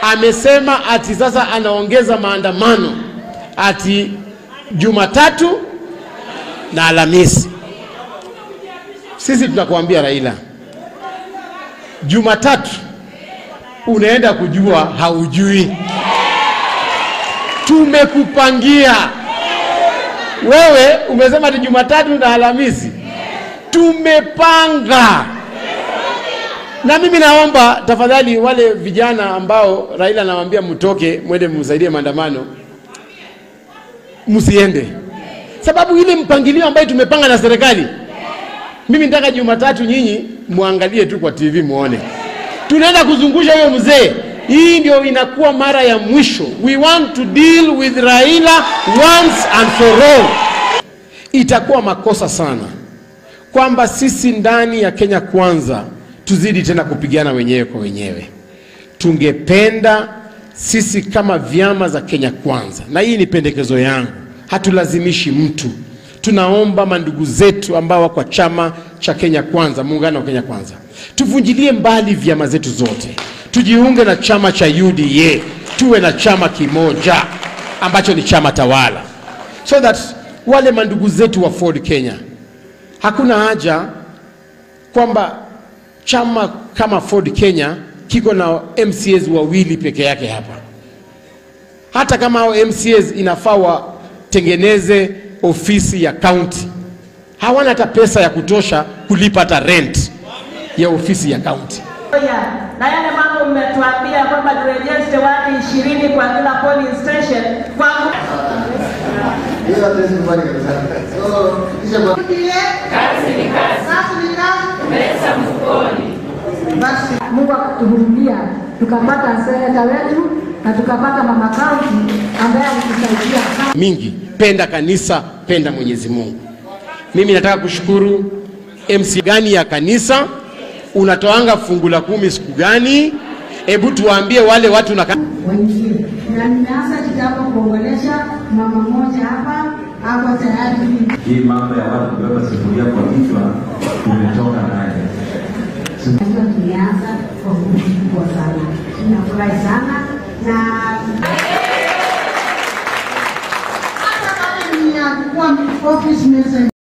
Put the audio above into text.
amesema ati sasa anaongeza maandamano ati Jumatatu na Alhamisi. Sisi tunakuambia Raila, Jumatatu unaenda kujua haujui. Tumekupangia wewe, umesema ati Jumatatu na Alhamisi. Tumepanga na mimi naomba tafadhali, wale vijana ambao Raila anawaambia mtoke mwende msaidie maandamano, msiende, sababu ile mpangilio ambayo tumepanga na serikali. Mimi nataka Jumatatu nyinyi muangalie tu kwa TV muone, tunaenda kuzungusha huyo mzee. Hii ndio inakuwa mara ya mwisho. We want to deal with Raila once and for all. Itakuwa makosa sana kwamba sisi ndani ya Kenya Kwanza tuzidi tena kupigana wenyewe kwa wenyewe. Tungependa sisi kama vyama za Kenya Kwanza, na hii ni pendekezo yangu, hatulazimishi mtu. Tunaomba mandugu zetu ambao wako kwa chama cha Kenya Kwanza, muungano wa Kenya Kwanza, tuvunjilie mbali vyama zetu zote, tujiunge na chama cha UDA, tuwe na chama kimoja ambacho ni chama tawala, so that wale mandugu zetu wa Ford Kenya, hakuna haja kwamba chama kama Ford Kenya kiko na MCAs wawili peke yake hapa. Hata kama hao MCAs inafaa watengeneze ofisi ya county, hawana hata pesa ya kutosha kulipa hata rent ya ofisi ya county. na yale mambo mmetuambia kwamba turejeste watu ishirini kwa kila polling station kwangu hiyo hatuwezi kubali kabisa. So, kisha kwa Basi Mungu akatuhurumia tukapata seneta wetu na tukapata mama kaunti ambaye alitusaidia sana. mingi, penda kanisa, penda Mwenyezi Mungu. Mimi nataka kushukuru MC gani ya kanisa, unatoanga fungu la kumi siku gani? Hebu tuwaambie wale watu na waingie na nimeanza kitambo kuongelesha mama mmoja hapa ako tayari Hii mambo ya watu kubeba sufuria kwa kichwa tumetoka naye. Najua tumeanza kwa nguvu kubwa sana. Tunafurahi sana na hata kama ni ya kuwa office messenger